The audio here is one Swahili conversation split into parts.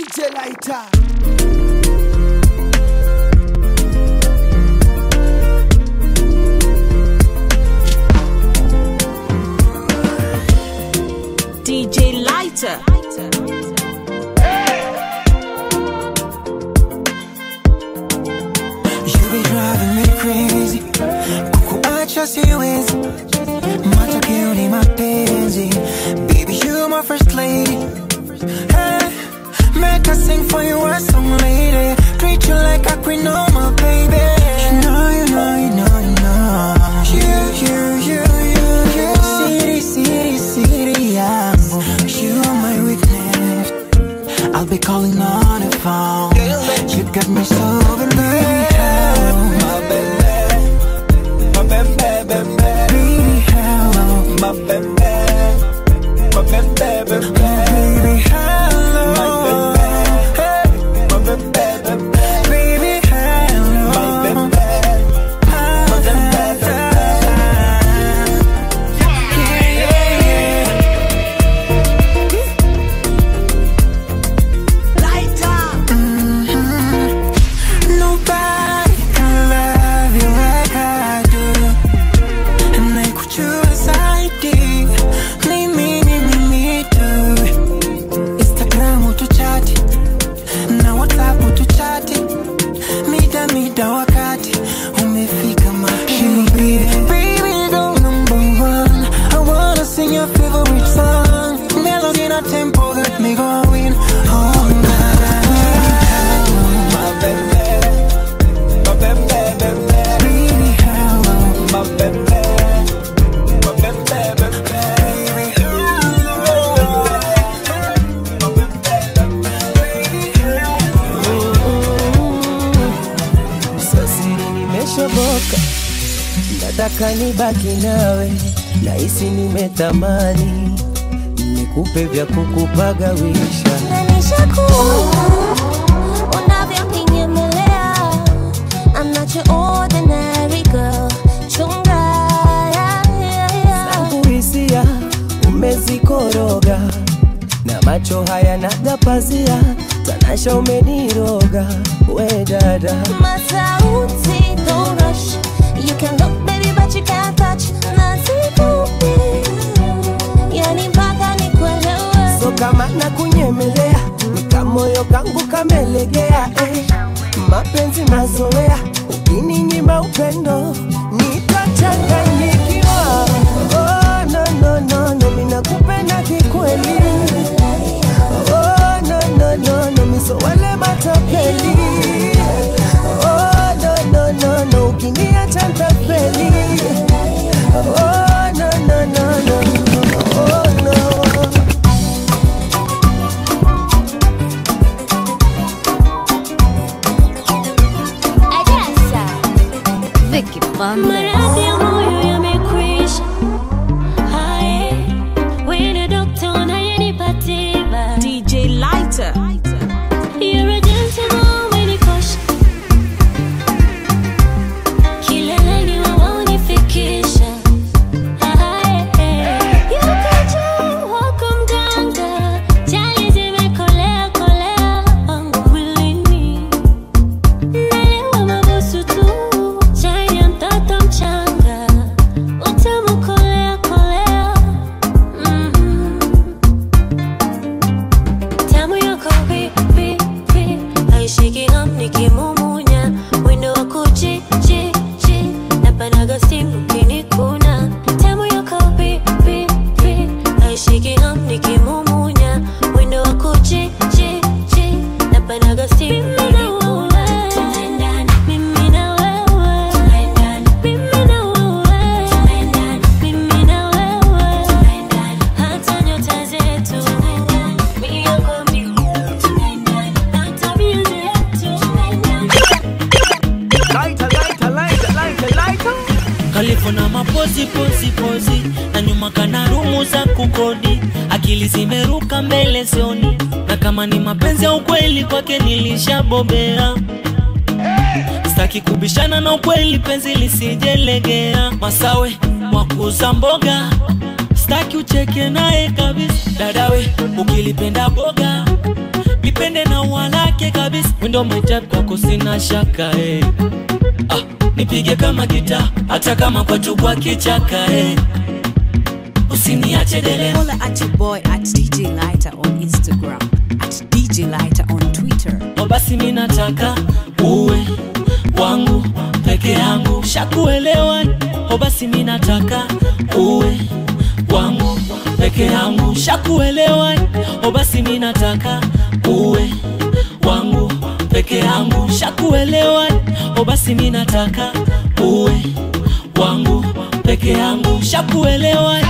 DJ Lighter. DJ Lighter. You be driving me crazy kukuacha siwezi matokeo ni mapenzi baby you my first lady hey, make I sing for you a song lady treat you like a queen oh my baby you know you know you know you know you you you you you city city city yangu you are my weakness I'll be calling on the phone you got me so in love my baby my baby baby baby hello my baby my baby baby baby hello my baby my baby baby hello my baby my baby yeah yeah yeah Nobody can love you like I do. And I could choose zaidi. Mimi, mimi, me too. Instagram tuchati na WhatsApp tuchati, mida mida wakati umefika mapenzi. Baby, go number one. I wanna sing your favorite song. Melody na tempo got me going. Oh, my baby. My baby, baby, baby, hello. My baby, my baby, baby, baby, hello. My baby, Sasiri nimeshoboka, nataka nibaki nawe, nahisi nimetamani nikupe vya kukupagawisha. unavyoninyemelea I'm not your ordinary girl chunga yeah, yeah, yeah. Zangu hisia umezikoroga, na macho haya nagapazia, tanasha umeniroga, we dada Masauti, don't rush You can look baby but you can't touch Nazikupi Yani mpaka nikuelewe so kama na kunyemelea nikamoyo kangu kamelegea eh. mapenzi mazoea ukininyima upendo nitachanganyikiwa oh, no, no, no, no, minakupenda kikweli oh, no, no, no, no, misowale matapeli oh, no, no, no, no, ukiniacha ntapeli oh, no, no, no, no, oh, no. Maradhi ya moyo yamekwisha Hae, wene dokta unayenipa tiba DJ Lighter. You're a gentleman when you push Kileleni waonifikisha Yukaja wako mganga Jali zimekolea kolea wangu mwilini Nalewa mabusu tu Chai ya mtoto mchanga Utamu kolea kolea Mhm. Tamu yako pi pi pi haishiki ham nikimumunya mwendo wa kuchi chi chi napanaga simu kinikuna tamu yako pi pi pi haishiki ham nikimumunya mwendo wa kuchi chi chi napanaga simu mimi na wewe mimi na wewe mimi na wewe hata nyota zetu mioko miwili na tabia zetu kalifu na mapozi pozi pozi na nyuma kana rumu za kukodi akili zimeruka mbele sioni na kama ni mapenzi ya ukweli kwake nilishabobea staki kubishana na ukweli penzi lisijelegea masawe wakuza mboga staki ucheke naye kabisa dadawe ukilipenda boga lipende na umba lake kabisa wendo maitap kwako sina shaka eh. ah, nipige kama gita hata kama kwa chubwa kichaka eh. usiniache dele Holla at your boy at DJ Lighter on Instagram, at DJ Lighter on Twitter. O basi mi nataka uwe wangu peke yangu, shakuelewa. O basi mi nataka uwe wangu peke yangu, shakuelewa. O basi mi nataka uwe wangu peke yangu, shakuelewa. O basi mi nataka uwe wangu peke yangu, shakuelewa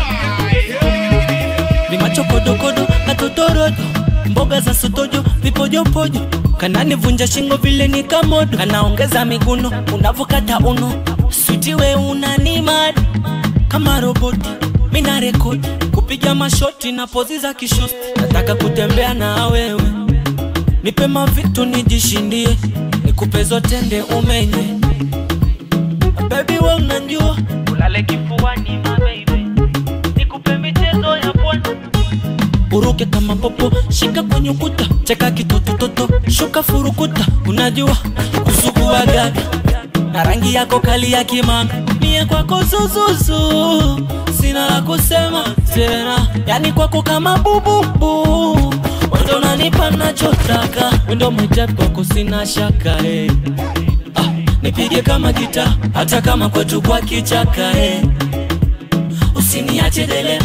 ni machokodokodo katotorodo mboga za sotojo vipojopojo kananivunja shingo vile ni kamodo kanaongeza miguno unavokata uno switi we unanimad kama roboti mina rekodi kupiga mashoti na pozi za kishosti nataka kutembea na wewe nipe mavitu nijishindie nikupe zote nde umenye bebi we unanjua ulale kifuani mababy nikupe michezo ya pwani uruke kama popo shika kwenye ukuta cheka kitotototo shuka furukuta unajua kusugua gaga na rangi yako kali ya kimanga mie kwako zuzuzu sina la kusema tena yani kwako kama bububu wendo unanipa nachotaka wendo mwitep kwako sina shaka eh. ah, nipige kama gita hata kama kwetu kwa kichaka eh. usiniache dele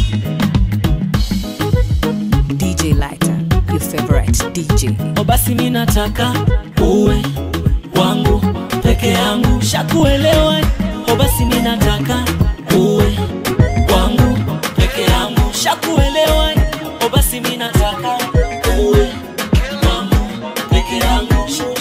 DJ Lighter, your favorite DJ. O basi mi nataka uwe wangu peke yangu, shakuelewa. O basi mi nataka uwe wangu peke yangu, shakuelewa. O basi mi nataka uwe wangu peke yangu.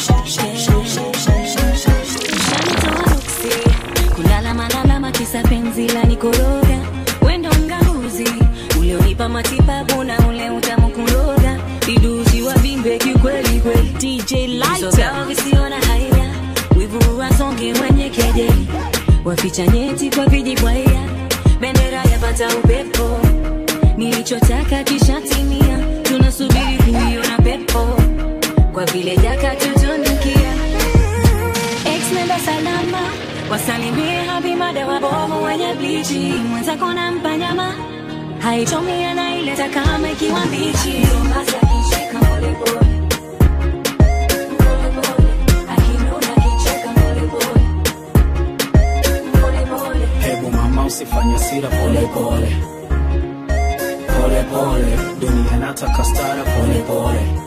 Shanitoa nuksi, kulala malalama kisa penzi la nikoroga wendo mganguzi ulionipa matibabu na ule utamu kuroga vidusi wa vimbe kikweli kweli DJ Viso Lighter. vyao visiona haya wivu wasonge wenye kejeli waficha nyeti kwa vijibwaya bendera yapata upepo nilichotaka kishatimia tunasubiri kuiona pepo kwa vile jaka tutunukia Ex nenda salama wasalimie habimada wabovu wenye blichi mwenzako nampa nyama haichomi anaileta kama ikiwa mbichi Basi akicheka polepole Hebu mama usifanye sira pole pole pole pole, dunia nataka stara pole pole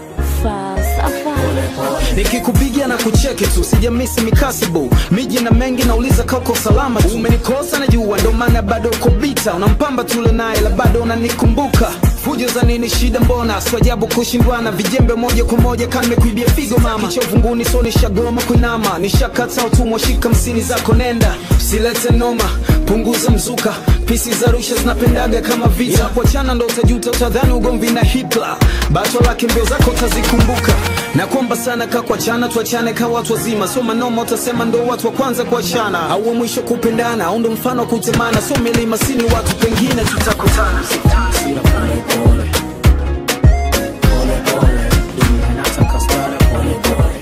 nikikupigia na kucheki tu sijamisi mikasibu miji na mengi nauliza kauko salama tu umenikosa na jua ndo maana bado uko bita unampamba tule naye la bado unanikumbuka fujo za nini shida mbona swajabu kushindwana vijembe moja kwa moja kanimekuibia figo mama kichovunguni so nishagoma kuinama nishakata utumwa shika msini zako nenda usilete noma punguza mzuka pisi za rusha zinapendaga kama vita kuachana ndo utajuta utadhani ugomvi na hitla bato lake mbio zako utazikumbuka na kwamba sana ka kuachana tuachane ka watu wazima so manoma utasema ndo watu wa kwanza kuachana au wa mwisho kupendana au ndo mfano wa kutemana so milima sini watu pengine tutakutana Sira pole pole. Pole pole. Dunia inataka stara pole pole.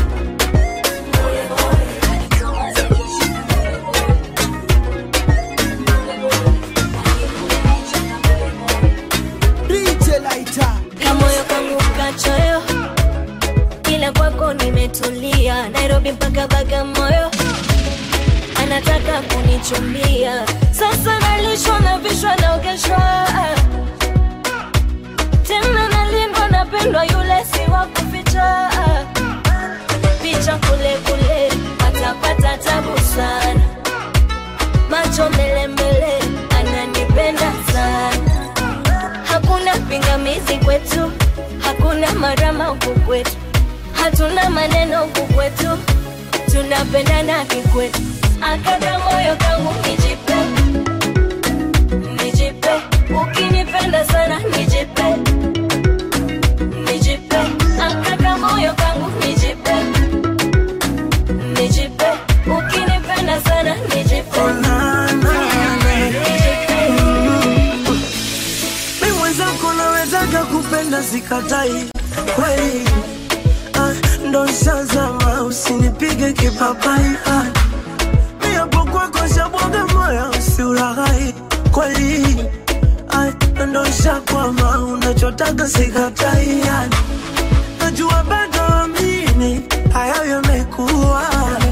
DJ Lighter. kamoyo kangu kachoyo ila kwako nimetulia nairobi mpaka bagamoyo anataka kunichumbia sasa nalishwa na vishwa naogeshwa tena nalindwa napendwa yule si wa kuficha picha kule kule atapata tabu sana macho mbele mbele ananipenda sana hakuna pingamizi kwetu, hakuna marama huku kwetu, hatuna maneno huku kwetu, tunapendana kikwetu. Akaka moyo kangu nijipe, nijipe, ukinipenda sana nijipe, nijipe, akaka moyo kangu nijipe, nijipe, ukinipenda sana nijipe, nijipe. mi mwenzako nawezaga kupenda sikatai kweli ndo shazama usinipige kipapai ah. mi hapo kwako shabwaga moyo usiulaghai kweli ah, ndo shakwama unachotaka sikatai ah. najua bado amini hayo yamekuwa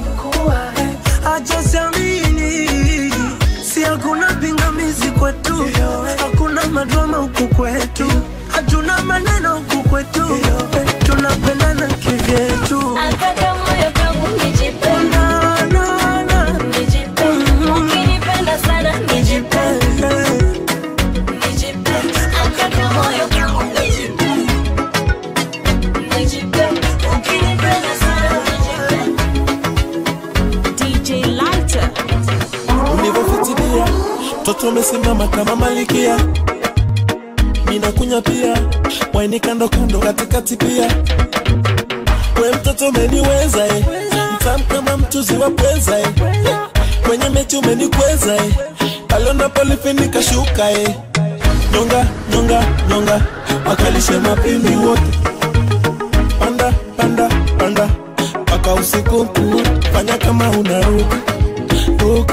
acha siamini si hakuna pingamizi kwetu hakuna madrama huku kwetu hatuna maneno huku kwetu tunapendana kivyetu Akaka moyo kangu nijipe, Na, na, na. nijipe. Ukinipenda sana nijipe, nijipe. Akaka moyo kangu nijipe, nijipe. Ukinipenda sana nijipe. DJ Lighter. ulivyofitilia mtoto umesimama kama malikia minakunya pia waini kando kando katikati pia we mtoto umeniweza eh. mtam kama mchuzi wa pweza eh. kwenye mechi umenikweza eh. pale unapolifinika shuka eh. nyonga nyonga nyonga wakalishe mapimbi wote panda panda panda mpaka usiku kuote. fanya kama unaruka ruka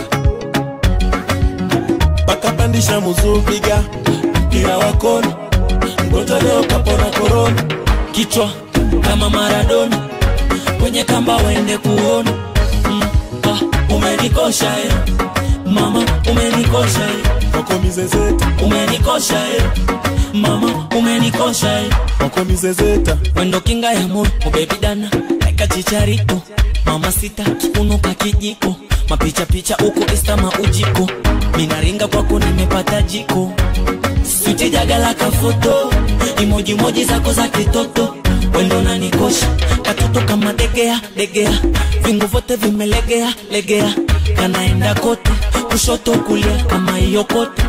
pakapandisha muzuu piga mpira wa kona mgonjwa leo kapona korona kichwa kama Maradona, kwenye kamba waende kuona mm, ah, umenikosha eh. mama umenikosha eh. wako mizezeta umenikosha eh. mama umenikosha eh. wako mizezeta wendo kinga ya moyo ubebi dana eka chicharito mama sita kiunuka kijiko mapicha picha uko istama ujiko minaringa kwako nimepata jiko switi jagala kafoto imoji moji zako za kitoto wendo nanikosha katoto kama degea degea vingu vyote vimelegea legea kanaenda kote kushoto kulia kama hiyo kote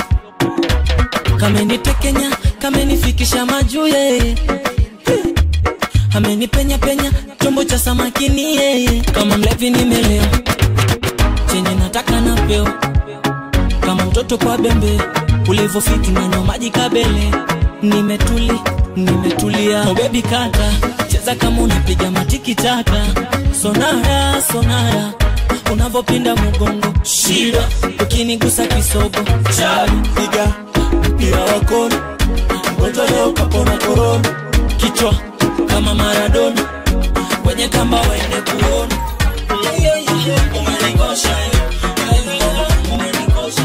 kamenitekenya kamenifikisha majuye amenipenya penya chombo cha samakini yeye kama mlevi nimelewa chenye nataka na peo kama mtoto kwa bembe ulivyofiti nanywa maji kabele nimetuli nimetulia oh baby kata cheza kama unapiga matiki taka sonara sonara unavyopinda mgongo shida ukinigusa kisogo chali piga mpira wa kona mgonjwa leo kapona korona kichwa kama Maradona kwenye kamba waende kuona umenikosha eh. Umenikosha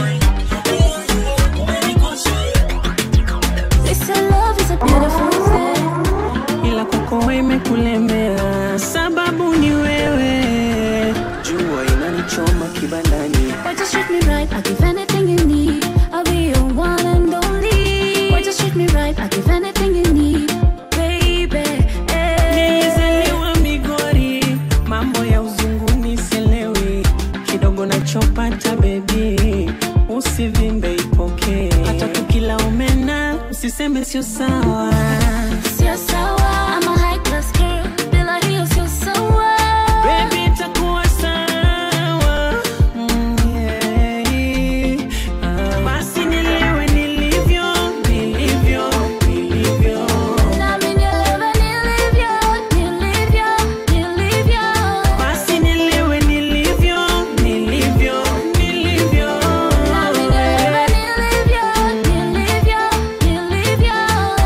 eh. Umenikosha eh. They say love is a beautiful thing. ila kwako imekulemea sababu ni wewe jua inanichoma kibandani Why just treat me right? I'll give anything you need. I'll be your one and only. Why just treat me right? I'll give anything you need, baby. eh. nilizaliwa migori mambo ya uzunguni selewi kidogo nachopata bebi usivimbe ipokee hata tukila umena usiseme sio sawa Sio sawa, I'm a high class girl. Bila hiyo sio sawa. Baby, itakuwa sawa. Mm, yeah. Ah, basi nilewe nilivyo, nilivyo, nilivyo. Nami nielewe nilivyo, nilivyo, nilivyo. Basi nilewe nilivyo, nilivyo, nilivyo. Nami nielewe nilivyo, nilivyo, nilivyo.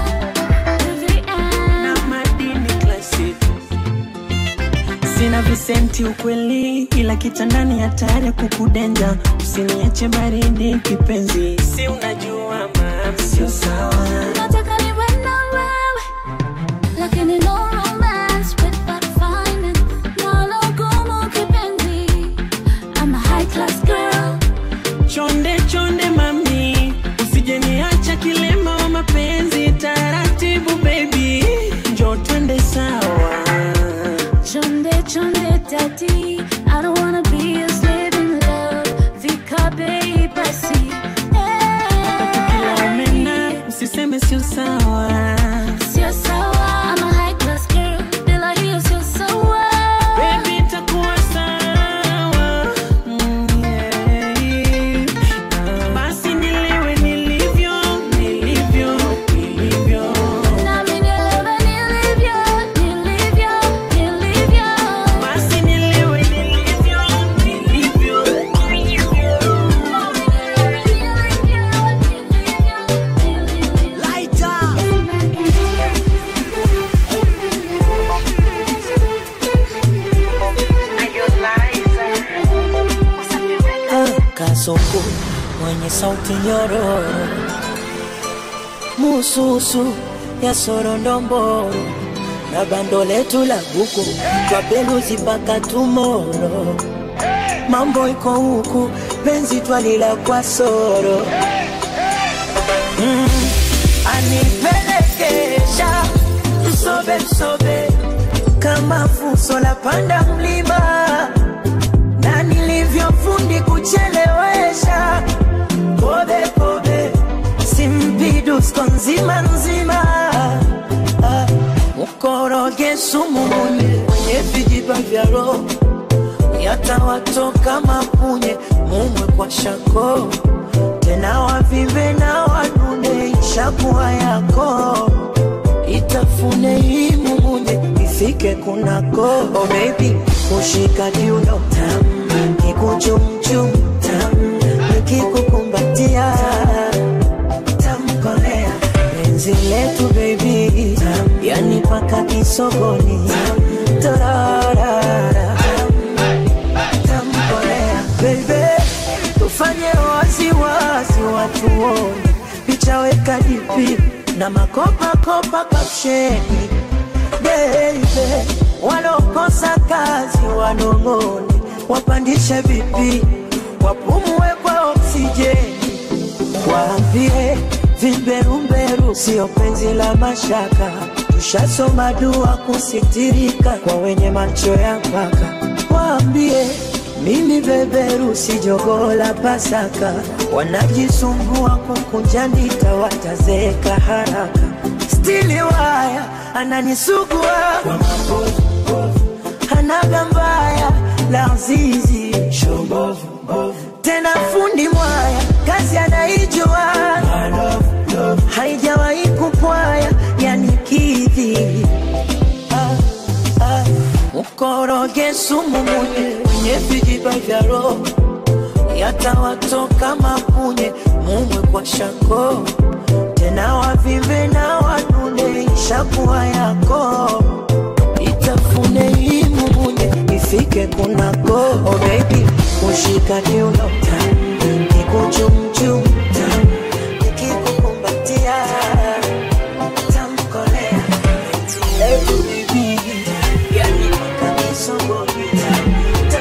To the end. Na madini classic. Sina visenti ukweli, ila kitandani hatari ya kukudenja. Usiniache baridi kipenzi, si unajua ma sio sawa. Nataka niwe na wewe, lakini no romance without finance. Nalo gumu kipenzi. I'm a high class girl. Chonde chonde mami, usije niacha kilema wa mapenzi. Taratibu baby, njoo twende sawa. Chonde chonde daddy, I don't wanna be a slave in love. Vika bei basi. Kila umena, usiseme sio sawa. kasuku mwenye sauti nyororo mususu ya sorondomboro na bando letu la buku twapeluzi mpaka tumoro mambo iko huku penzi twalila kwa soro mm. anipelekesha msobe msobe kama fuso la panda mlima na nilivyofundi kuchelewesha pobe pobe simpidusko nzima nzima Ah, mkoroge sumu munye mwenye vijiba vya roho yatawatoka mapunye mumwe kwa shako tena wavimbe na wanune ishakuwa yako itafune hii mumunye ifike kunako oh baby kushika kiuno tam kikuchumchum tam nikikukumbatia tamkolea penzi letu baby tam yani paka kisogoni tararara tamkolea baby tufanye waziwazi watu wone picha weka dipi na makopakopa kapsheni baby walokosa kazi wanong'one wapandishe vipi wapumue kwa oksijeni waambie vimberumberu sio penzi la mashaka tushasoma dua kusitirika kwa wenye macho ya mpaka waambie mimi beberu si jogoo la pasaka wanajisumbua kukunja ndita watazeeka haraka stili waya ananisugua kwa mabovu hanaga mbaya la zizi tena fundi mwaya kazi anaijua haijawahi kupwaya yani kidhi ah, ah. mkoroge sumu munye mwenye vijiba vya roho yatawatoka mapunye mumwe kwa shako tena wavimbe na wanune ishakuwa yako itafune hii mumunye ifike kunako oh baby kushika kiuno tam kikuchumchum tam nikikukumbatia tamkolea Ebu baby yani mpaka misogoni tam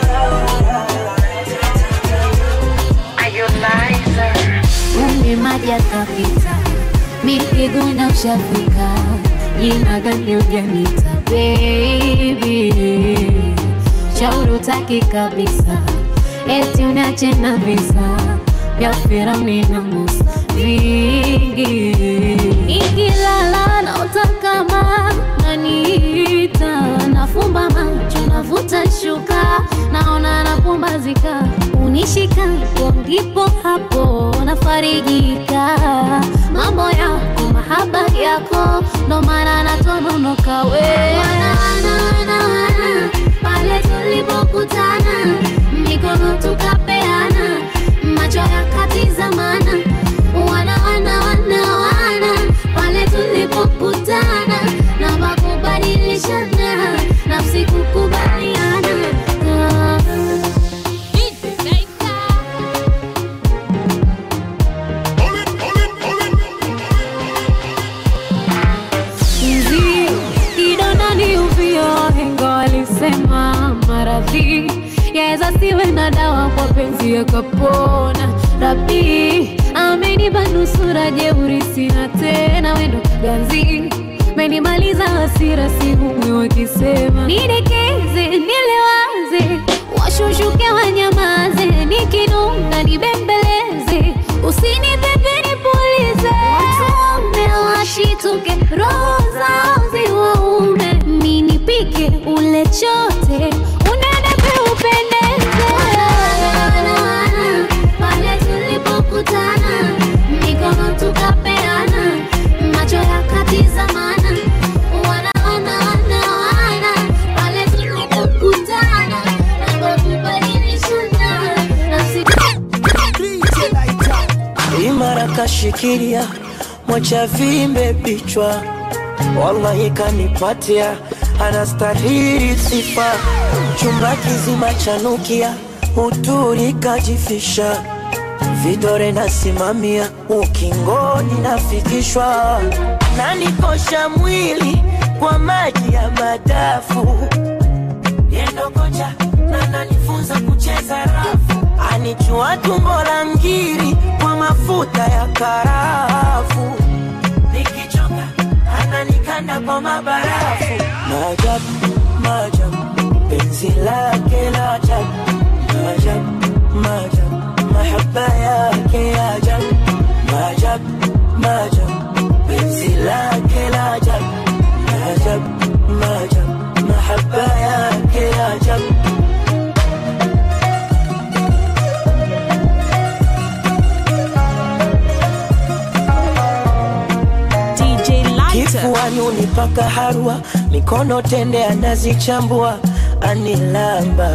Umi maji yakapita, mipigo na ushafika, jina gani ujanita baby, shauri utaki kabisa, eti unache na visa vya Firauni na Musa vingi, ikilala naota kama naniita, nafumba macho navuta shuka, naona napumbazika, unishika hapo ndipo hapo nafarijika, mambo yako mahaba yako ndo maana natononoka we wana, wana, wana, wana, pale tulipokutana mikono tukapeana macho yakatizamana wana wana wana wana pale tulipokutana na makubadilishana nafsi kukubaliana Ah. Nzi, kidonda ni uvio, wahenga walisema maradhi yaweza siwe na dawa kwa penzi yakapona. Rabi amenipa nusura, jeuri sina tena, wendo ganzi menimaliza hasira, sihumwi wakisema nidekeze, nilewaze, washushuke wanyamaze, nikinuna nibembeleze, usinipepe nipulize, watume washituke, roho zao ziwaume, ninipike ule chote, unenepe upendeze pale tulipokutana, mikono tukapeana, macho yakatizamana, wana wana wana wana, pale tulipokutana, mambo kubadilishana, nafsi imara kashikilia mwacha vimbe bichwa wallahi kanipatia anastahili sifa chumba kizima chanukia uturi kajifisha vidore nasimamia ukingoni nafikishwa nanikosha mwili kwa maji ya madafu yendo kocha na nanifunza kucheza rafu anichua tumbo la ngiri kwa mafuta ya karafu nikichoka ananikanda kwa mabarafu maajabu maajabu penzi lake la ajabu maajabu maajabu mahaba yake ya ajabu maajabu maajabu penzi lake la ajabu maajabu maajabu mahaba yake ya ajabu DJ Lighter. kifuani unipaka harwa mikono tende anazichambua anilamba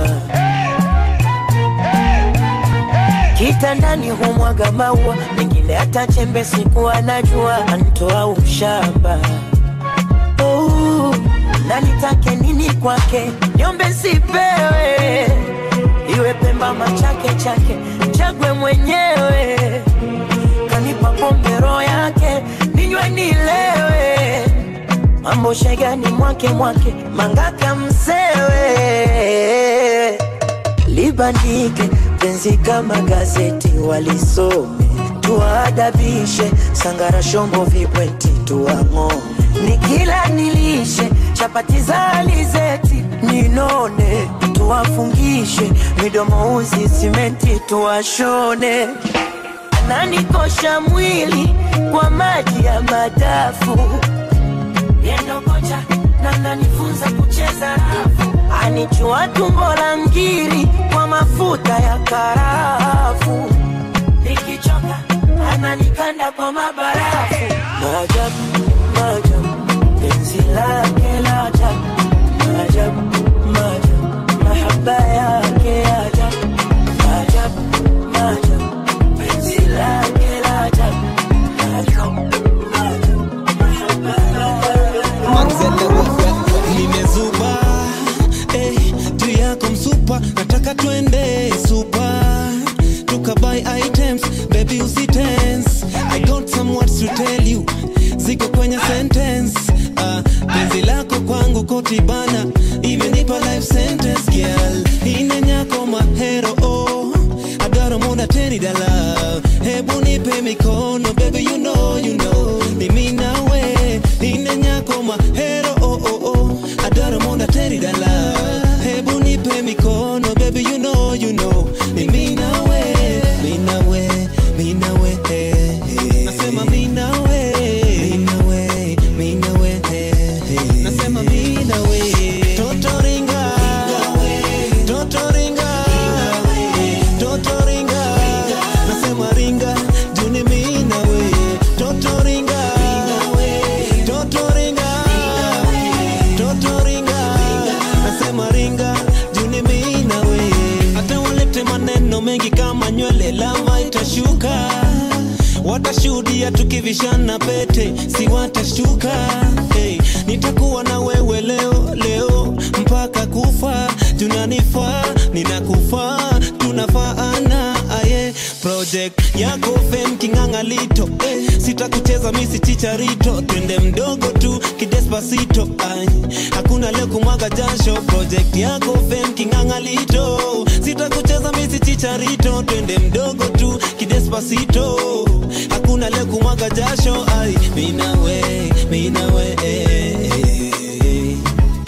kitandani humwaga maua mengine hata chembe siku anajua antoa ushamba oh, na nitake nini kwake nyombe sipewe iwe pemba machake chake chagwe mwenyewe kanipa pombe roho yake ninywe nilewe mambo shegani mwake mwake mangaka msewe libandike penzi kama gazeti walisome tuwaadabishe sangara shombo vibweti tuang'o nikila nilishe chapati za alizeti ninone tuwafungishe midomo uzi simenti tuwashone ananikosha mwili kwa maji ya madafu yendo kocha na nanifunza kucheza rafu anichua tumbo la ngiri kwa mafuta ya karafu nikichoka ananikanda kwa mabarafu maajabu maajabu penzi lake la ajabu maajabu maajabu mahaba yake ya ajabu maajabu maajabu penzi lake la ajabu maajabu maajabu mahaba nimezuba eh, juu yako msupa nataka twende supa tukabuy items baby usitense i got some words to tell you ziko kwenye sentence uh, penzi lako kwangu kotibana imenipa life sentence girl inenyako mahero oh, adaro muda teni dala hebu nipe mikono baby you know you know mimi nawe inenyako mahero oh, oh, oh, adaro muda teni dala hebu nipe mikono baby you know you know mimi nawe mimi nawe mimi nawe eh, eh. nasema mimi nawe mimi nawe mimi nawe eh, eh. nasema mimi nawe totoringa totoringa totoringa nasema ringa juni mimi nawe totoringa totoringa totoringa nasema ringa juni mimi nawe hata walete maneno mengi kama nywele lava itashuka watashuhudia tukivishana pete si watashtuka hey, nitakuwa na wewe leo leo mpaka kufa tunanifaa ninakufaa tunafaana aye project yako fem kingangalito eh, sitakucheza misi chicharito twende mdogo tu kidespasito ay, hakuna leo kumwaga jasho project yako fem kingangalito sitakucheza misi chicharito twende mdogo tu kidespasito hakuna leo kumwaga jasho ay, minawe minawe eh, eh,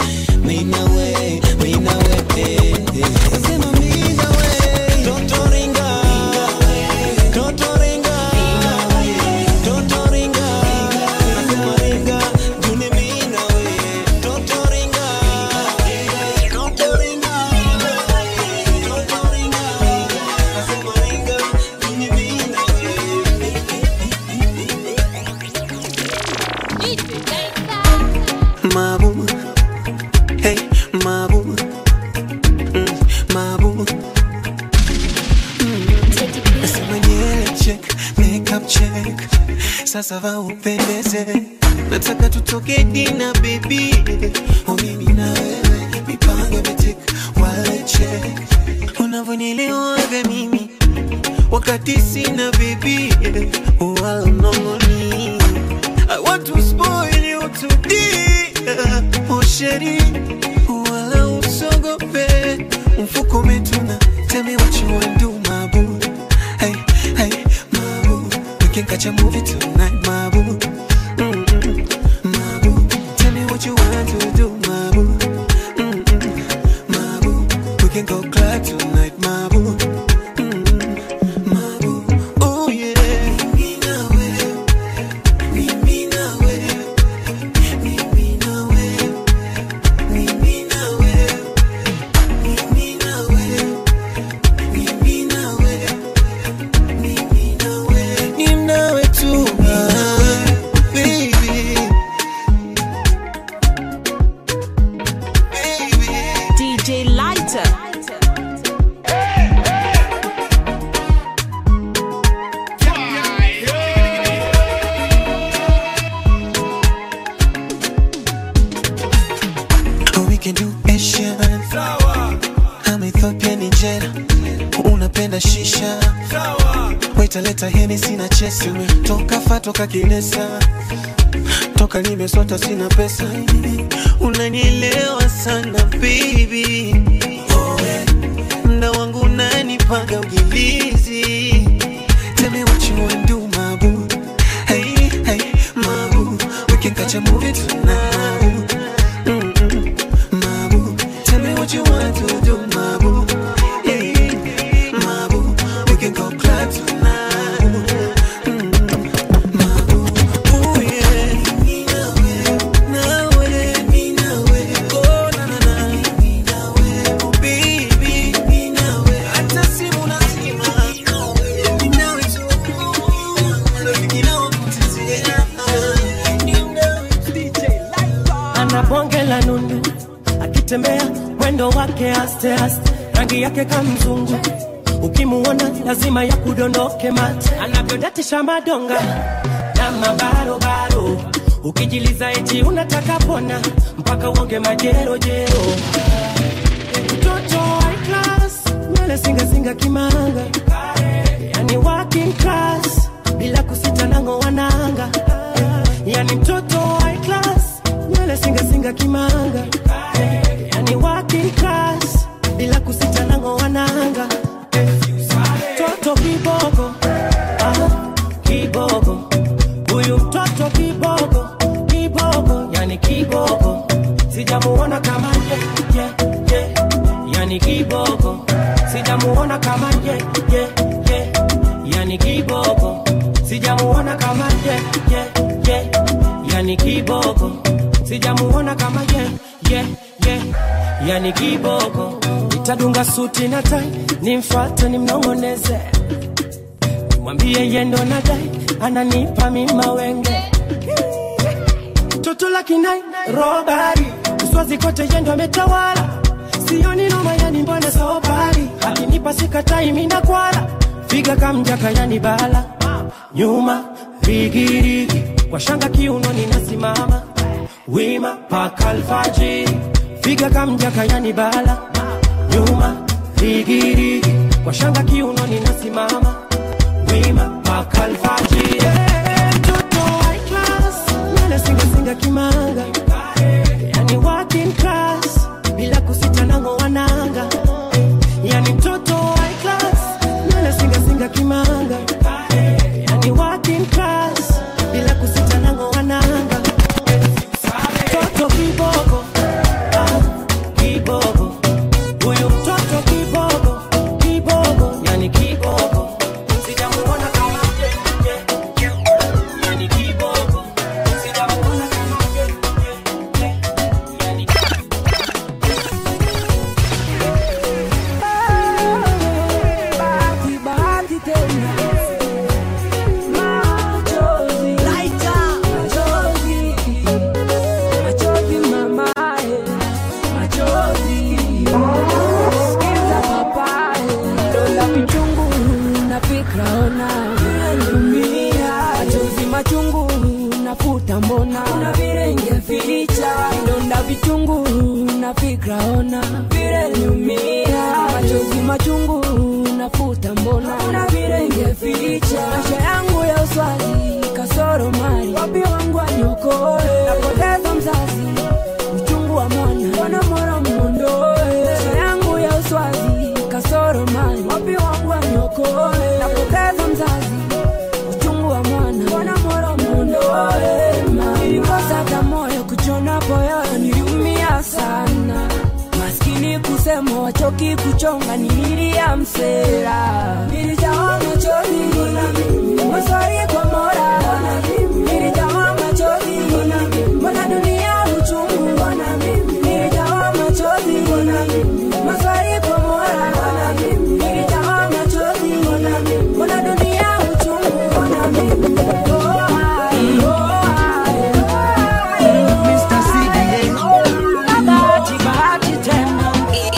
minawe minawe eh, eh. Nasema minawe totoringa totoringa totoringa nasema ringa juni minawe totoringa totoringa totoringa nasema ringa juni minawe Mabu, hey, mabu, mm, mabu. Nasema nywele check, makeup check, sasa va upendeze, nataka tutoke dina baby, oh mimi na wewe, mipango imetik, wallet check, unavyonielewaga mimi wakati sina bibi wala mnongoni I want to spoil you today oh sheri wala usogope mfuko umetuna tell me what you wanna do my boo hey hey my boo we can catch a movie tonight my boo Mm-mm. my boo tell me what you want to do my boo Mm-mm. my boo we can go club tonight my boo Mm-mm. my boo oh yeah mimi na wewe mimi na wewe mimi na wewe mimi na wewe mimi na wewe mimi na wewe mimi na wewe ni nawe tu ah, baby DJ Lighter. Oh, we can do Asian I'm Ethiopia Nigeria unapenda shisha Waita leta heni sina chesi toka fa toka kilesa toka nimesota sina pesa unanielewa sana baby oh, eh. mda wangu unanipaga ugilizi Tell me what you wanna do my boo Hey, hey, my boo We can catch a movie tonight Mm-mm. My boo Tell me what you want to do my boo Hey, my boo We can go club tonight Mm-mm. My boo Ooh, yeah Nawe, nawe Oh, na, na, na Oh, baby Hata simu nazima Nawe tu Rafiki na wakutizia ana bonge la nundu akitembea mwendo wake aste aste rangi yake kamzungu ukimuona lazima ya kudondoke mate anavyodatisha madonga na mabarobaro ukijiliza eti unataka pona mpaka uonge majerojero mtoto high class nywele singasinga kimanga yani working class bila kusita nango wananga yani mtoto high class nywele singasinga kimanga yani working class bila kusita nango wananga mtoto kiboko ah, kiboko huyu mtoto kiboko kiboko yani kiboko sijamuona kama ye, ye, ye. yani kiboko sijamuona kama ye, ye, ye. yani kiboko sijamuona kama ye, ye, ye. yani kiboko sijamuona kama ye, ye, ye. yani kiboko nitadunga suti na tai nimfate nimnong'oneze mwambie yendo na dai ananipa mima wenge toto la kinai robari uswazi kote yendo ametawala sioni noma yani mbona sobari akinipa sikatai mina kwala figa kamjaka yani bala nyuma rigirigi kwa shanga kiuno ninasimama wima paka alfajiri figa kamjaka yani bala nyuma rigirigi kwa shanga kiuno ninasimama wima paka alfajiri mtoto high class nywele singasinga kimanga yani working class bila kusita nango wananga yani mtoto high class nywele singasinga kimanga yani working class bila kusita nango wananga mtoto kiboko ah, kiboko huyu mtoto kiboko kiboko yani kiboko sijamuona kama ye, ye, ye. yani kiboko sijamuona kama ye, ye, ye. yani Bahati, bahati tena. Machozi. Machozi. Machozi mamae. Machozi. Sikiza papae. Donda vichungu na fikra ona. Naumia. Machozi machungu nafuta mbona. Kuna vile ingeficha. Donda vichungu na fikra ona. Vile niumia. Machozi machungu nafuta mbona. Kuna vile picha maisha yangu ya uswazi kasoro mali wapi wangu aniokoe napoteza mzazi uchungu wa mwana mwana mwana mwondoe maisha yangu ya uswazi kasoro mali wapi wangu aniokoe napoteza mzazi uchungu wa mwana mwana mwana mwondoe nilikosa hata moyo kuchona poyo niliumia sana maskini kusema wachoki kuchonga nililia msera nilijawa machozi maswali kwa mora nilijawa machozi mbona dunia uchungu nilijawa machozi maswali kwa mora nilijawa machozi mbona dunia uchungu Mr. CDA. bahati bahati tena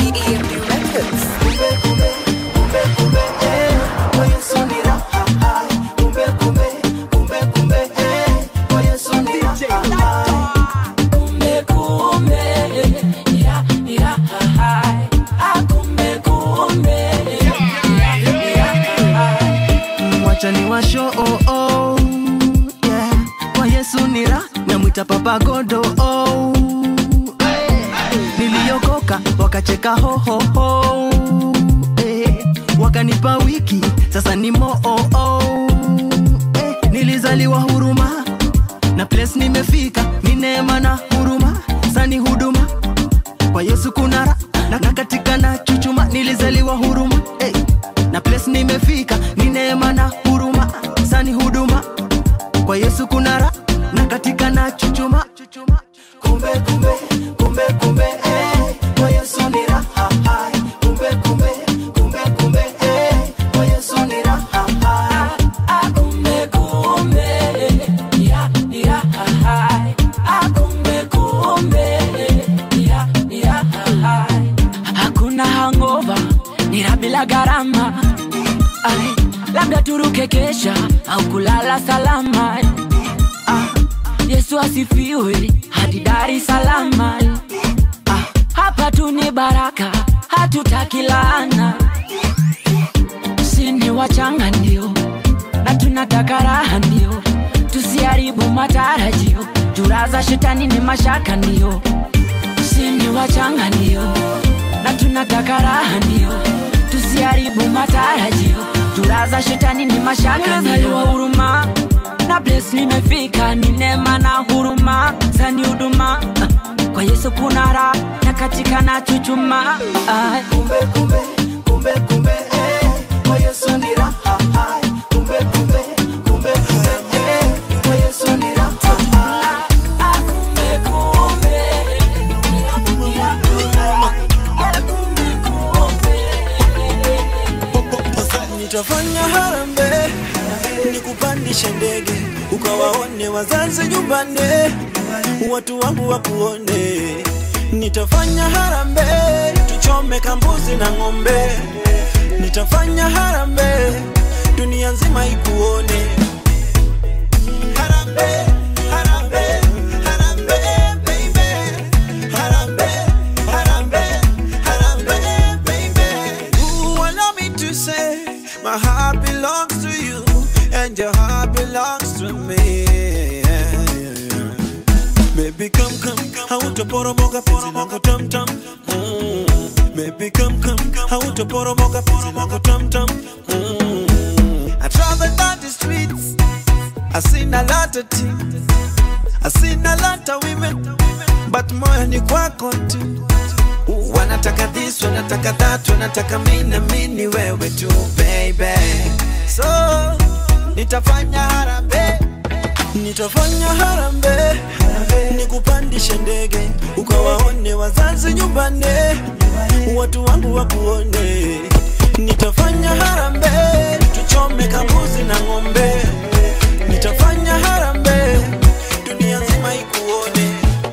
kumbe kumbe ira ira hai ah kumbe kumbe ira ira hai wacha ni washo oh, oh, yeah. kwa yesu nira namwita papa godo oh. niliokoka wakacheka hohoho eh. wakanipa wiki sasa ni moo oh, oh. eh. nilizaliwa huruma na place nimefika ni neema na huruma sani huduma kwa yesu kunara na, na katika na chuchuma nilizaliwa huruma hey. na place nimefika ni neema na huruma sani huduma kwa yesu kunara na katika na chuchuma kumbe kumbe kumbe kumbe eh. kwa yesu ni raha hai. kumbe kumbe kumbe kumbe eh. kwa yesu ni raha hai. kumbe kumbe ira ira hai ah kumbe kumbe ira ira hai hakuna hangova nira bila gharama Ai, labda turuke kesha au kulala salama ah, yesu asifiwe hadi dar es salaam ah, hapa tu ni baraka hatutaki laana sini wachanga ndio na tunataka raha ndio tusiharibu matarajio juraza shetani ni mashaka ndio sini wachanga ndio na tunataka raha ndio tusiharibu matarajio juraza shetani ni mashaka ndio huruma na bles nimefika ni neema na huruma zani huduma Ah, kwa yesu kuna raha na katika na chuchuma Ai. kumbe kumbe kumbe kumbe eh. kwa yesu ni raha hai. kumbe kumbe kumbe kumbe eh. kwa yesu ni raha hai. nitafanya harambe nikupandishe ndege ukawaone wazazi nyumbani watu wangu wakuone nitafanya harambe tuchome kambuzi na ng'ombe nitafanya harambe dunia nzima ikuone harambe harambe harambe baby harambe harambe harambe baby Ooh, allow me to say my heart belongs to you and your heart belongs to me Baby come come hautaporomoka penzi langu tam tam mm. Baby come come hautaporomoka penzi langu tam tam mm. I travel down the streets I seen a lot of things I seen a lot of women but moyo ni kwako tu wanataka this wanataka that wanataka mina mini wewe tu baby so nitafanya harambe nitafanya harambe nikupandishe ndege ukawaone wazazi nyumbani watu wangu wakuone nitafanya harambe tuchome kambuzi na ng'ombe nitafanya harambe dunia nzima ikuone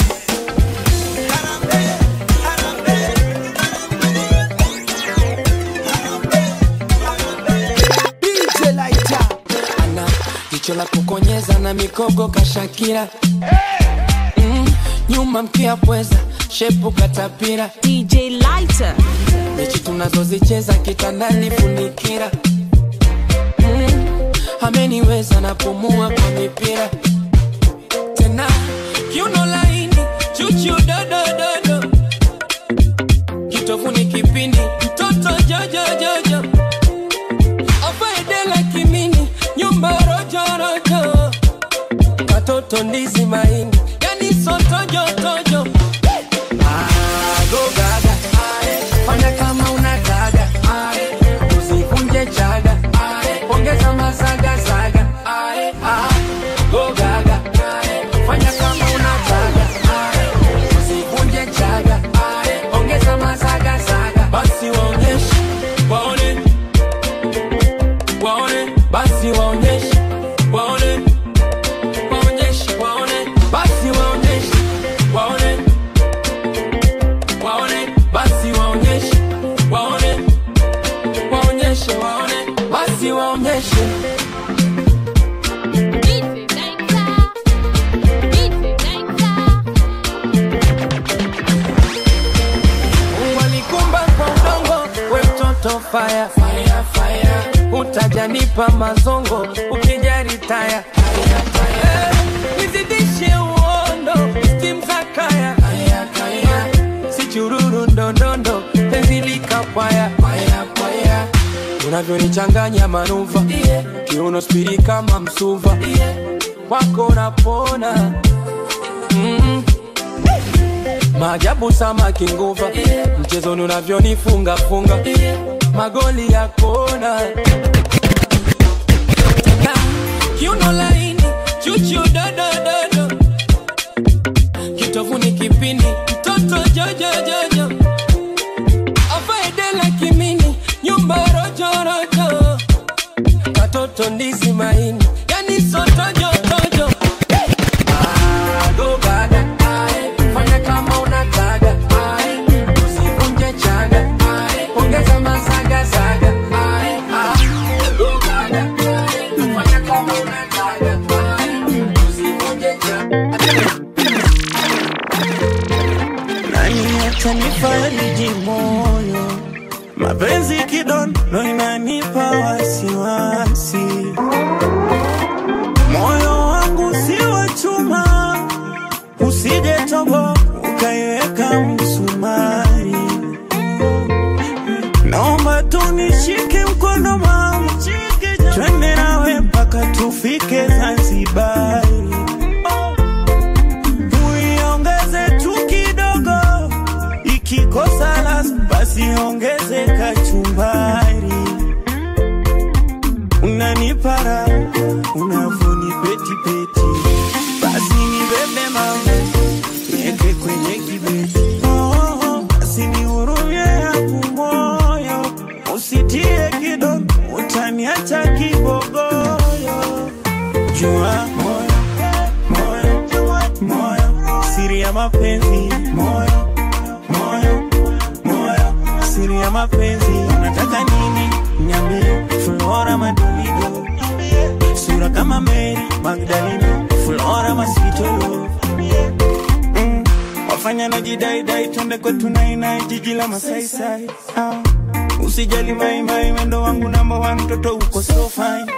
DJ Lighter ana jicho la kukonyeza na mikogo kashakira mm, nyuma mkia pweza shepu katapira DJ Lighter. mechi tunazozicheza kitandani funikira mm, ameniweza napumua kwa mipira tena kiuno laini chuchu dodododo kitovuni kipindi mtoto jojojojo afaedela kimini nyumba rojorojo katoto ndizi maini yani sotojotojo gogaga fanya kama unataka usivunje chaga ongeza masagasaga gogaga fanya kama unataka usivunje chaga ongeza masagasaga basi waonyeshe waone waone basi waonyeshe waone waonyeshe waone basi waonyeshe waone waone basi waonyeshe waone waonyeshe waone basi waonyeshe Mungu alikumba kwa udongo, we mtoto fire, fire, fire. Utajanipa mazongo ukijari taya Taya, taya. nizidishe uondo stim za kaya Kaya, kaya. si chururu ndondondo penzi likapwaya paya, paya. unavyonichanganya manuva yeah. kiuno spiri kama msuva yeah. kwako napona mm. maajabu samaki nguva yeah. mchezoni unavyonifunga funga yeah. magoli ya kona Na, kiuno laini chuchu dodododo kitovuni kipindi mtoto jojojojo afaedela kimini nyumba rojorojo katoto ndizi maini yani sotojotojo gogaga fanya kama unataka usivunje chaga ongeza masagasaga gogaga fanya kama unataka usivunje chaga nani atanifariji moyo mapenzi kidondo inanipa wasiwasi moyo wangu si wa chuma usije tobo ukaiweka msumari naomba tunishike mkono mama twende nawe mpaka tufike zanzibari uiongeze tu kidogo ikikosa las basi ongeze kachumbari unanipara unavunipetipeti basi nibebe mama nieke kwenye kibeti oh, oh, basi nihurumie yangu moyo usitie kidogo utaniacha kibogoyo jua moyo moyo moyo siri ya mapenzi moyo moyo moyo siri ya mapenzi unataka nini niambie flora madolido sura kama mary magdalena flora masitolo mm. wafanya na jidaidai twende kwetu nainai jiji la masaisai ah. usijali maimai wendo wangu namba wa mtoto uko so fine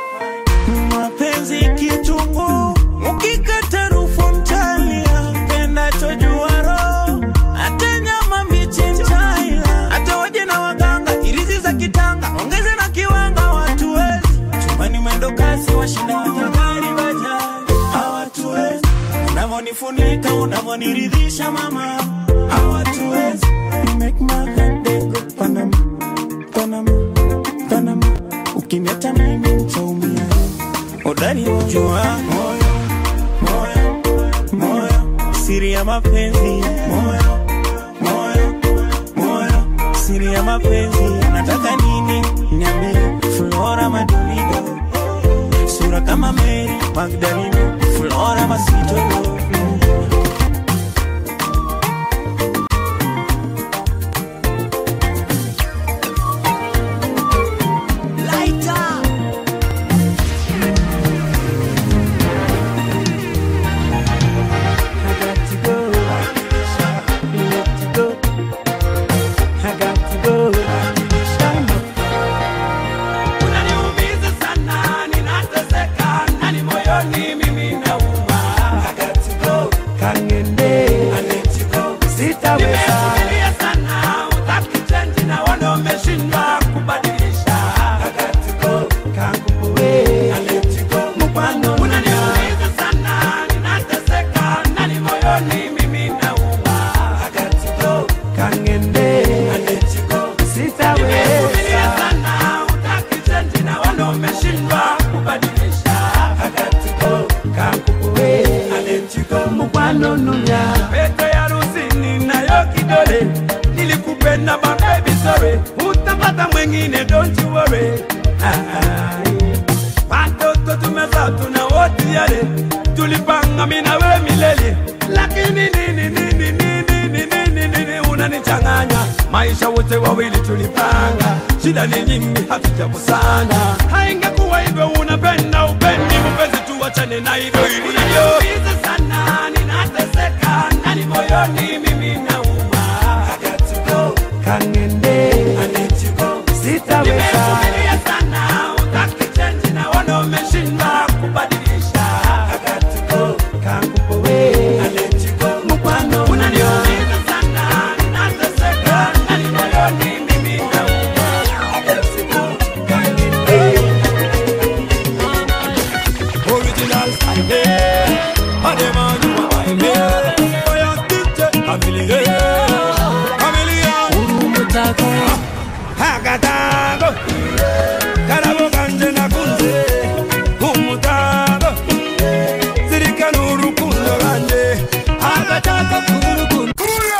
mapenzi kitungu ukikata rufu mtalia pendachojua roho hata nyama mbichi mtaila hata waje na waganga irizi za kitanga ongeze na kiwanga watuwezi chumani mwendo kasi washinda watagari bajaji hawatuwezi unavonifunika unavoniridhisha mama hawatuwezi You make my heart dey go Panama, Panama, Panama. Ukiniacha mimi nitaumia udani ujua moyo moyo moyo siri ya mapenzi moyo moyo moyo siri ya mapenzi nataka nini niambie flora madolido sura kama mary magdalena flora masitolo Unaniumiza sana, ninateseka sitaweza sana utaki change na wana umeshindwa kubadilisha akatiko kangu we aletiko mkwano unaniuliza sana ninateseka nani moyoni mimi nauma akatiko kangende aletiko sitaweza sana utaki change na wana umeshindwa kubadilisha akatiko kangu we aletiko mkwano nunya pete ya rusini nayo kidole nilikupenda mabebi sorry utapata mwengine don't you worry Ah, ah, yeah. watoto tumeza tuna wote yale tulipanga mina we milele lakini nini nini nini nini nini nini unanichanganya maisha wote wawili tulipanga shida ni nyingi hatujakusana haingekuwa hivyo unapenda upendi mpenzi tuwachane na hivyo ilivyo sana ninateseka ndani moyoni mimi nauma kangende sitaweza sana utaki change na wana umeshindwa kubadilisha kangu we mkwano unaniumiza sana ninateseka ndani moyoni mimi nauma Original style, Adema you are my man. Fire DJ, Chameleon, Chameleon. urumutako Hakatago, karabo kanje nakunze, kumutago, zirikana urukundo rwanje, hakatago kurukundo.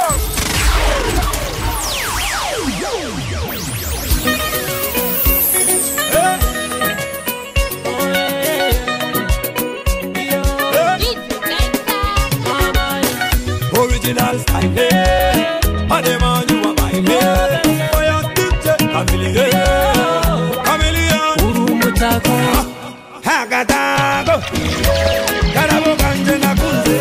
Original style, Adema you are my man. Fire DJ, Chameleon, Chameleon. urumutako hakatago karabo kanje nakunze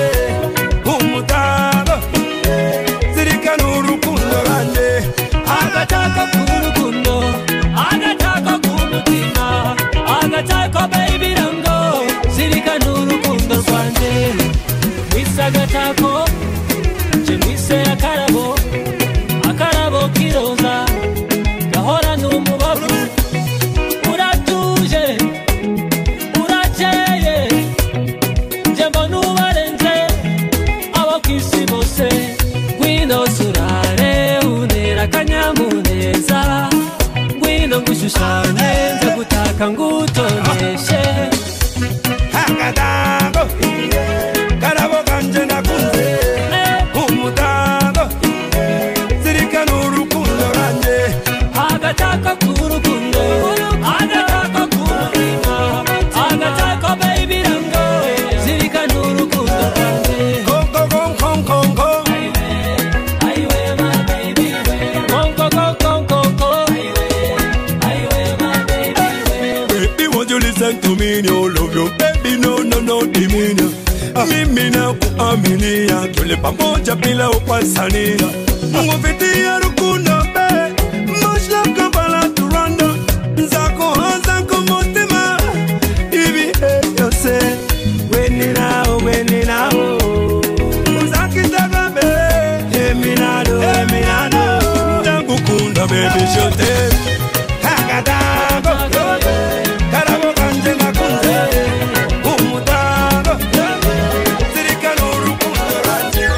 umutago zirikana urukundo rwanje agataka k'urukundo agataka k'umutima agataka baby rango zirikana urukundo rwanjye mwise agatako nje mwise akarabo akarabo k'iroza gahorana umubavu uratuje urakeye nje mbona ubarenze abo ku isi bose ngwino surare unera akanyamuneza ngwino ngushushanye nze gutaka ngutoneshe hakatago karabo kanje nakunze umutago zirikana urukundo rwanje agataka k'urukundo agataka k'umutima agataka baby rango zirikana urukundo rwanjye konko konko konko aiwe my baby konko konko konko aiwe my baby Baby, won't you listen to me? No love you, baby, no, no, no, dimini. Mimi na kuaminia tule pamoja bila upasania. Nguvitia rukundo be, mashla kabala turanda. Nzako hanza kumutima, ibi eh, yose. Weni nao, weni nao. Uzakitaka be, eminado, eminado. Ndakukunda baby, shote. Hakatago, karabo kanje nakunze. Umutago, zirikana urukundo rwanje.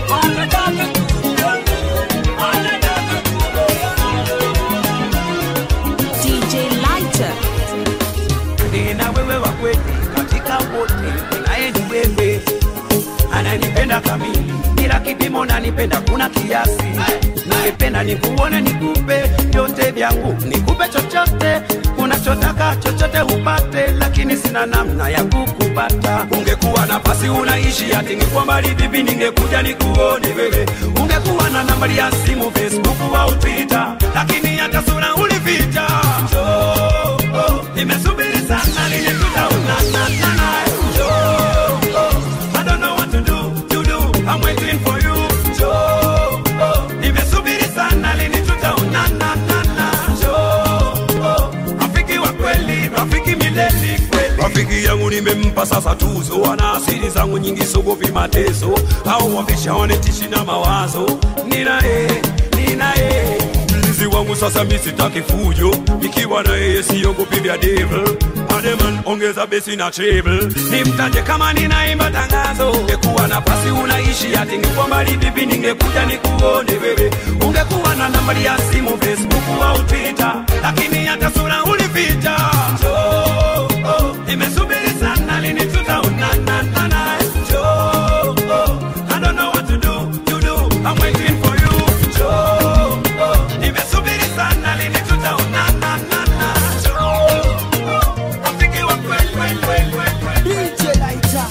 DJ Lighter. Nina wewe wa kweli katika wote, naye ni wewe, ananipenda kamili bila kipimo, nanipenda kuna kiasi. Ningependa nikuone, nikupe vyote vyangu, nikupe chochote unachotaka, chochote upate, lakini sina namna ya kukupata. Ungekuwa nafasi unaishi ati ningekuwa mbali vipi, ningekuja nikuone wewe. Ungekuwa na nambari ya simu, Facebook au Twitter, lakini hata sura ulificha. Njoo, oh, nimesubiri sana lini tutaonana. Njoo, oh, I don't know what to do, to do. I'm waiting for you. Njoo, oh, nimesubiri sana lini tutaonana. Njoo, oh, rafiki wa kweli, rafiki milele kweli. Rafiki yangu nimemba nimempa sasa tuzo, ana asili zangu nyingi, sogopi mateso au wameshaonetishi na mawazo. Ninaye, ninaye mlinzi wangu sasa, mi sitaki fujo, nikiwa na yeye siogopi vya devil. Ademan, ongeza besi na treble, nimtaje kama ninaimba tangazo. Ungekuwa nafasi unaishi ati ningekuwa mbali vipi, ningekuja nikuone wewe. Ungekuwa na nambari ya simu Facebook au Twitter, lakini hata sura ulificha. Njoo, oh, nimesubiri sana, lini tutaonana na Njoo, oh, I don't know what to do, to do, I'm waiting for you. Njoo, oh, nimesubiri sana, lini tutaonana na Njoo, oh, rafiki wa kweli, kweli, kweli, kweli, kweli. DJ Lighter.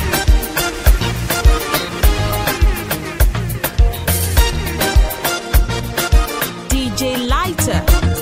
DJ Lighter.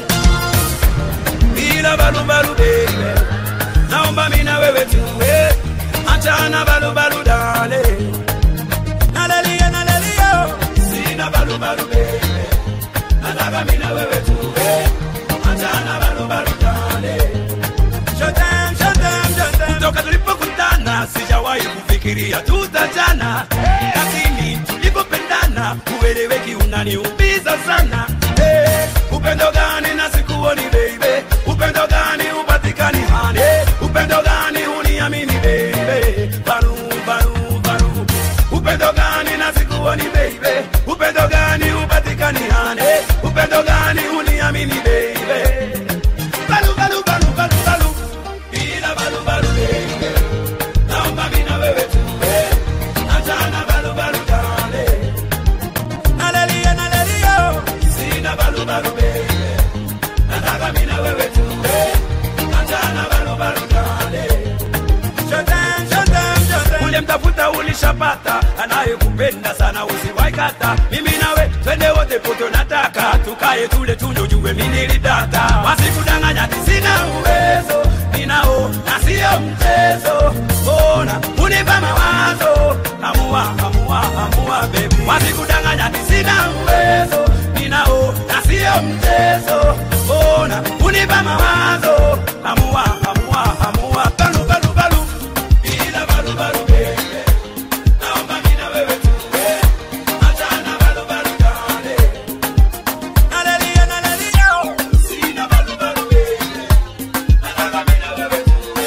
bila balubalu baby, naomba mina wewe tuwe, achana balubalu dale, nalelia nalelia, sina balubalu baby, nataka mina wewe tuwe, achana balubalu dale, shotem shotem shotem, toka tulipokutana sijawahi kufikiria tutachana, lakini tulipopendana ueleweki unaniumiza sana. Hey, upendo gani na sikuoni baby, upendo gani upatikani hani, upendo gani uniamini baby, baru baru baru, upendo gani na sikuoni baby, upendo gani upatikani hani, upendo gani uniamini baby, baru baru baru baru baru, ila baru baru baby, naomba mimi na wewe tuwe, achana baru baru dale, nalelia nalelia, sina baru baru baby, nataka mimi na wewe tuwe, achana baru baru dale. Shotem, shotem, shotem. Uliyemtafuta ulishapata, anayekupenda sana usiwaikata. Mimi nawe twende wote poto, nataka tukae tule tunywe, jue mimi nilidata. Wasikudanganya ati sina uwezo, ninao na sio mchezo. Mbona unipa mawazo? Amua, amua, amua baby. Wasikudanganya ati sina uwezo, ninao na sio mchezo. Mbona unipa mawazo? Amua, amua, amua. Balu, balu, balu. Bila balu, balu, baby. Naomba mimi na wewe tuwe. Achana balu, balu, dale. Nalelia, nalelia. Sina balu, balu, baby. Nataka mimi na wewe tuwe.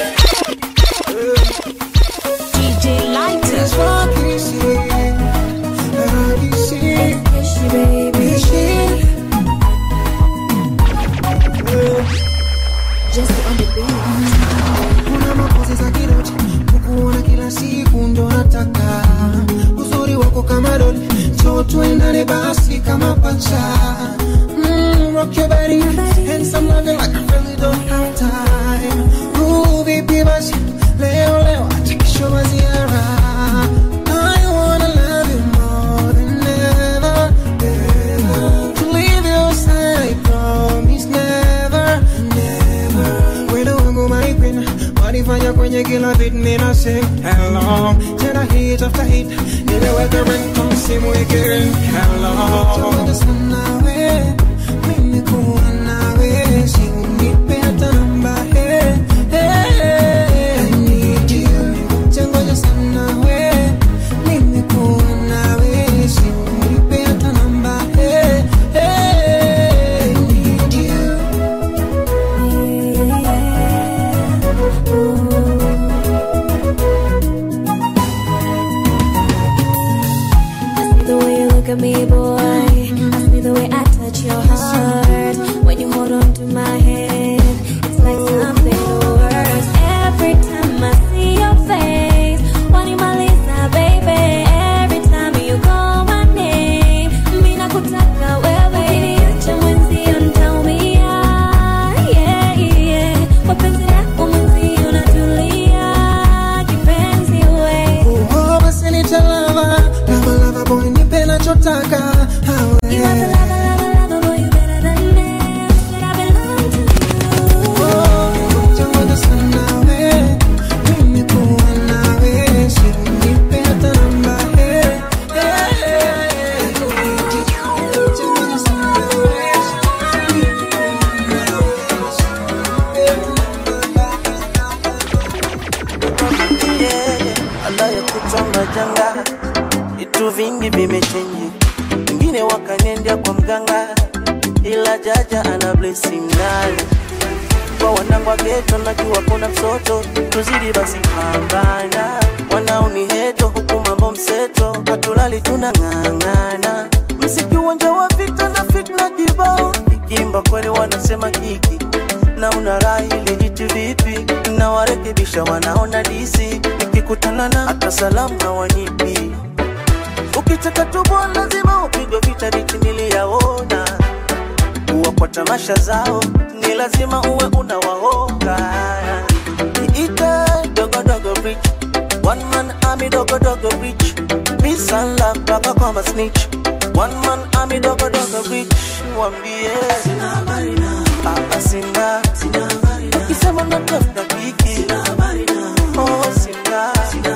DJ Lighter. It's rocky, see. Rocky, see. Baby, she. Kuna mapozi za kiroti kukuona kila siku ndo nataka uzuri wako kama doli cho tuendane basi kama pacha mm, rock your body and some loving like I really don't have time Ooh, vipi basi leo leo acha kesho maziara I wanna love you more than ever, ever. To leave your side, I promise never, never. Wendo wangu my queen, wanifanya kwenye kila beat mina sing hello. Tena hit after hit, nimeweka ringtone simu ikiring hello. Tawaja sana we, mimi kuwa nawe, si unipe hata namba hey, hey. I need you, tangoja sana we, mimi kuwa nawe, si unipe hata namba hey, hey. I need you. I see the way you look at me, boy. I see the way I touch your heart. When you hold on to my hand, it's like something worse. Every time I see your face, wanimaliza, baby. Every time you call my name, mimi nakutaka wewe. Ukiniacha mwenzio nitaumia, yeah, yeah. Kwa penzi lako mwenzio natulia, kipenzi we. Oh, basi nitalava lava lava boy nipe nachotaka You are the lover, lover, lover boy, you better wengine wakanendea kwa mganga ila jaja ana blessing nayo kwa wanangu wa geto najua kuna msoto tuzidi basi pambana wanaoni heto huku mambo mseto hatulali tunang'ang'ana msiki uwanja wa vita na fitna kibao ikimba kweli wanasema kiki na una raha ili jitu vipi na warekebisha wanaona disi nikikutana na hata salamu hawanipi ukitaka tubwa lazima upigwe vita dichi niliyaona kuwa kwa tamasha zao ni lazima uwe unawaonga ite dogodogo rich one man army dogodogo rich peace and love mpaka kwa masnitch one man army dogodogo rich wambie Ah, sina ukisema natafuta kiki oh sina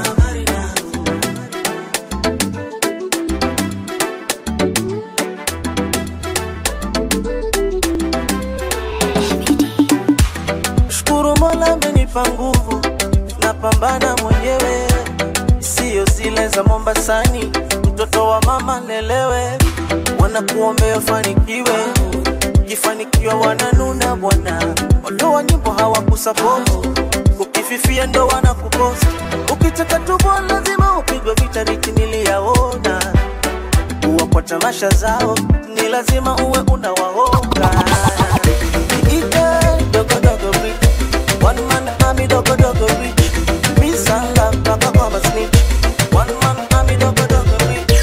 shukuru mola amenipa nguvu napambana mwenyewe siyo zile za mombasani mtoto wa mama lelewe wanakuombea ufanikiwe ukifanikiwa wananuna bwana waliowa nyimbo hawakusapoti ukififia ndo wanakuposti ukitaka tubo lazima upigwe vita riti niliyaona kuwa kwa tamasha zao ni lazima uwe unawaonga ite dogodogo rich one man army dogodogo rich peace and love mpaka kwa masnitch one man army dogodogo rich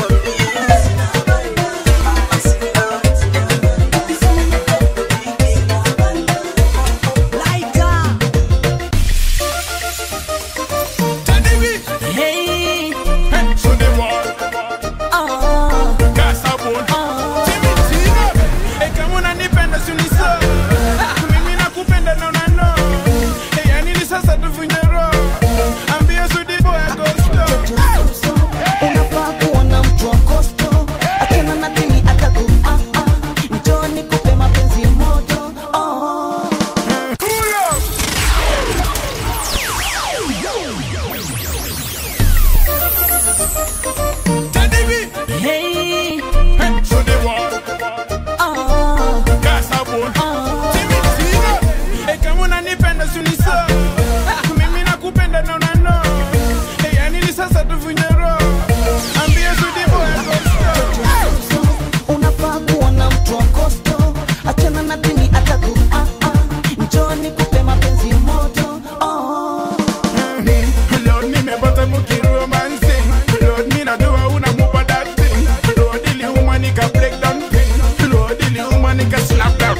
Hey. kama unanipenda sunisa mimi nakupenda na unano ya nini sasa tuvunje roho ambia sudibo ya gosto unafaa kuona mtu wa kosto akiona na dini ataku ah, ah. njoo nikupe mapenzi moto oh. Hey. kama unanipenda sunisa mimi nakupenda na unano ya nini sasa tuvunje roho ambia sudibo ya gosto unafaa kuona mtu wa kosto achana na dini ataku ah, ah. njoo nikupe mapenzi moto oh. Lord, nimepata mukiromance Lord, ninajua unamupa that thing Lord, iliuma nika break down pain Lord, iliuma nika slap down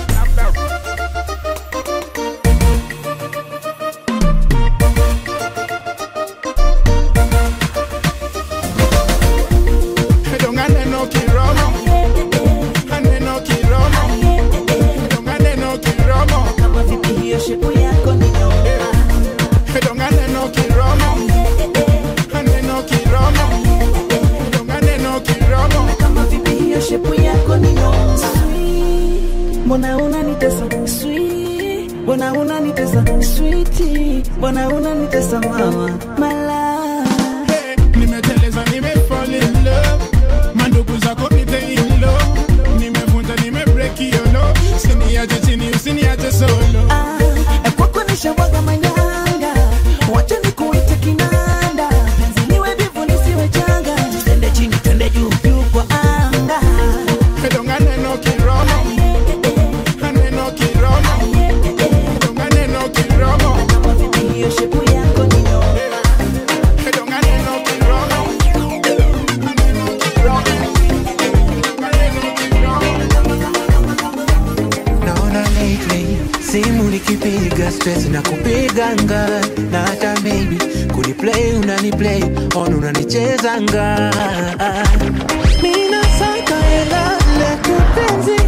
Donga neno kiromo Neno kiromo Donga neno kiromo kama vipi hiyo shepu yako ni noma Donga neno kiromo Neno kiromo Donga neno kiromo kama vipi hiyo shepu yako ni noma mbona unanitesa sweet mbona unanitesa sweetie mbona unanitesa mama mala nimeteleza nimefall in love mandugu zako nite in love nimevunja nimebreak hiyo no siniache chini usiniache solo kwako nishawaga manyanga wacha nikuite kinanda penzi niwe vivu nisiwe changa twende chini twende juu juu kwa anga Donga neno kiromo Neno kiromo Donga neno kiromo kama vipi hiyo shepu yako ni noma Donga neno kiromo Neno kiromo Donga neno kiromo naona lately simu nikipiga stress na kupiganga na hata baby kuniplay unaniplay on unanichezanga mina saka hela na kupenzi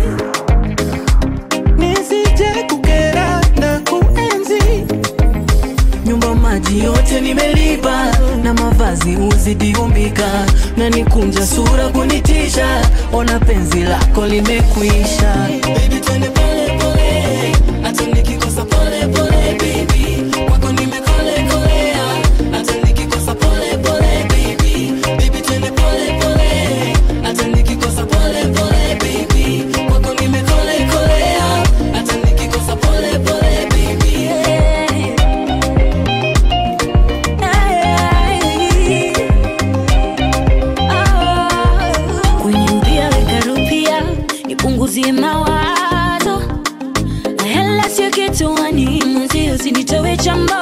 nisije kukera na kuenzi nyumba maji yote nimelipa na mavazi uzidi umbika na nikunja sura kunitisha ona penzi lako limekwisha Baby, twende pole pole, hata nikikosa pole pole, baby. Kwako nimekole kolea, hata nikikosa pole pole, baby. Baby, twende pole pole, hata nikikosa pole nipunguzie mawazo hela sio kituani mwenzio usinitowe chambo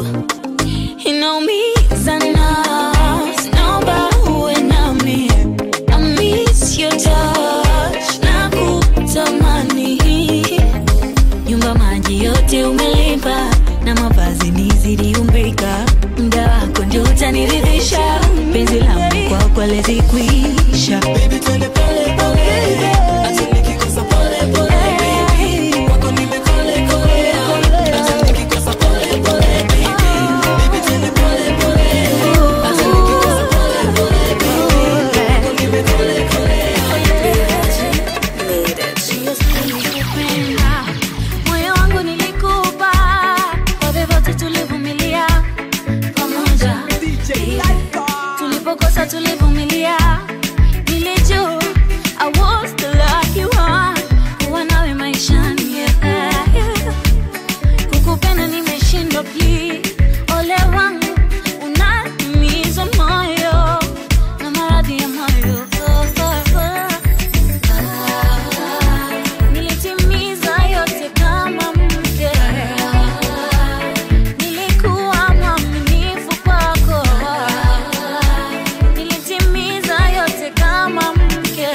inaumiza na naomba uwe nami I miss your touch na kutamani nyumba maji yote umelipa na mavazi niziliumbika mda wako ndio utaniridhisha penzi langu kwako lezikwisha Kupenda, moyo wangu nilikupa kwa vyovyote tulivumilia pamoja tulipokosa tulivumilia nilijua I was the lucky one kuwa nawe maishani yeah. kukupenda nimeshindwa please ole wangu unaniumiza moyo na maradhi ya moyo nilitimiza yote kama mke nilikuwa mwaminifu kwako nilitimiza yote kama mke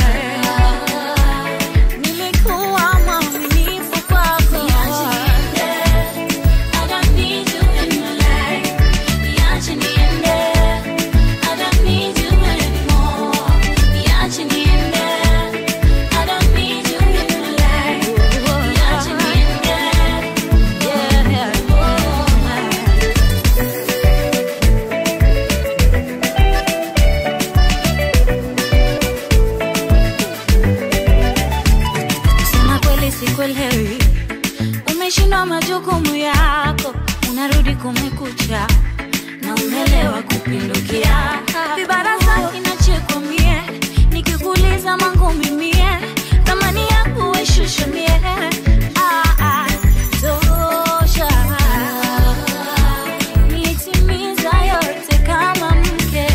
nilikuwa mwaminifu kwako I don't need you in my life. Niache niende. I don't need you anymore. Niache niende. I don't need you in my life. Niache niende. Yeah. Kusema kweli sikuelewi, umeshindwa majukumu yako, unarudi kumekucha na umelewa kupindukia. Vibarasa inachekwa mie, nikikuuliza mangumi mie, thamani yangu weshusha mie. Ah, ah, tosha. Nilitimiza yote kama mke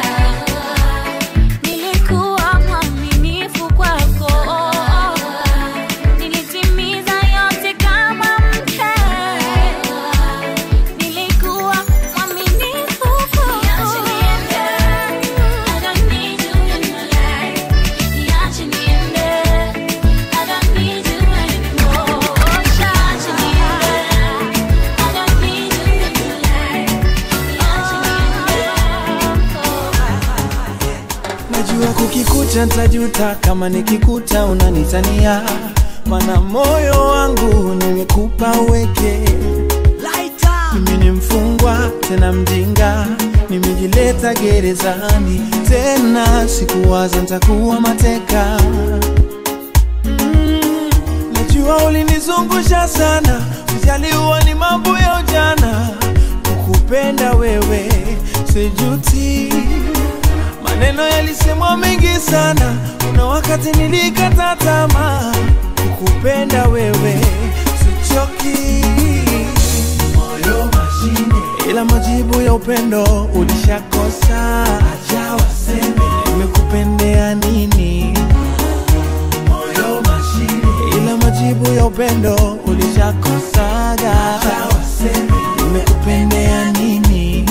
nilikuwa mwaminifu kwako nilitimiza yote kama mke nilikuwa mwaminifu kwako I don't need you in my life. Niache niende. I don't need you anymore. Niache niende. I don't need you in my life. najua kukikuta ntajuta kama nikikuta unanitania mana moyo wangu nimekupa uweke mimi ni mfungwa tena mjinga nimejileta gerezani tena sikuwaza ntakuwa mateka Mm, najua ulinizungusha sana ujaliwa ni mambo ya ujana kukupenda wewe sijuti maneno yalisemwa mengi sana kuna wakati nilikata tamaa kukupenda wewe sichoki moyo mashine ila majibu ya upendo ulishakosa acha waseme nimekupendea nini moyo mashine ila majibu ya upendo ulishakosaga acha waseme nimekupendea nini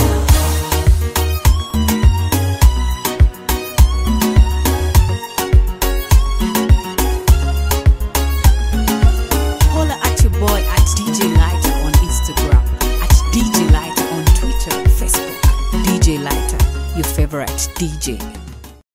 Holla at your boy at DJ Lighter on Instagram, at DJ Lighter on Twitter, Facebook. DJ Lighter, your favorite DJ.